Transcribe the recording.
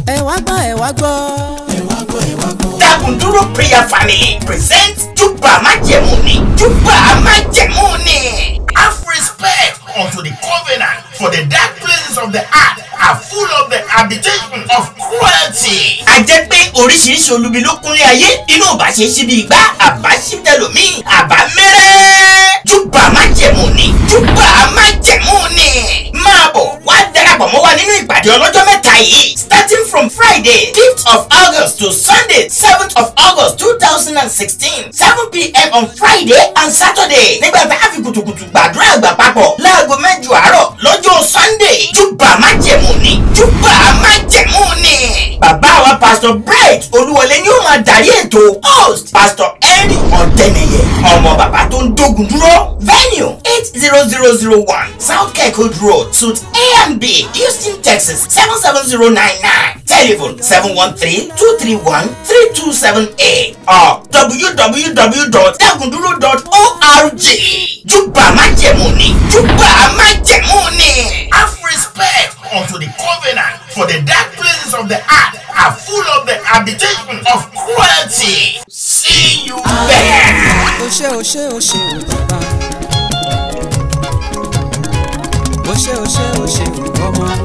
ẹ wá gbọ́ ẹ wá gbọ́. Dagunduro prayer family present Júbà májẹ̀mú ni Júbà májẹ̀mú ni. Have respect unto the covenant for the dark places of the earth are full of the habitation of cruelty. A jẹ́ pé oríṣiríṣi olubi ló kúnlé ayé inú ọba ṣe ṣí bí igbá àbá ṣí tẹlòmíì àbá mẹ́rẹ́. Júbà májẹ̀mú ni Júbà májẹ̀mú ni. Máa bọ̀ wá darapọ̀ mọ́ wa nínú ìpàdé ọlọ́jọ́ mẹ́ta yìí starting from Friday fifth of August to Sunday seventh of August two thousand and sixteen seven pm on Friday and Saturday nígbà tá a fi kùtùkùtù gbàdúrà àgbà papọ̀ láago mẹ́jọ àárọ̀ lọ́jọ́ Sunday Júbà májẹ̀mú ni Júbà májẹ̀mú ni. Bàbá wa Pastor Bright Olúwọlé ni ó máa darí ètò host Pastor Henry Ọ̀dẹ́nẹyẹ ọmọ bàbá tó ń dógun dúró venue eight zero zero zero one South Kirkwood Road suite A and B Houston Texas seven seven zero nine nine telephone seven one three two three one three two seven eight or www.dagunduro.org Júbà májẹ̀mú ni Júbà májẹ̀mú ni. Have respect unto the covenant for the dark places of the earth are full of the habitation of cruelty. See you there. ó ṣe ó ṣe ó ṣe ó bàbá. ó ṣe ó ṣe ó ṣe ó ọmọ.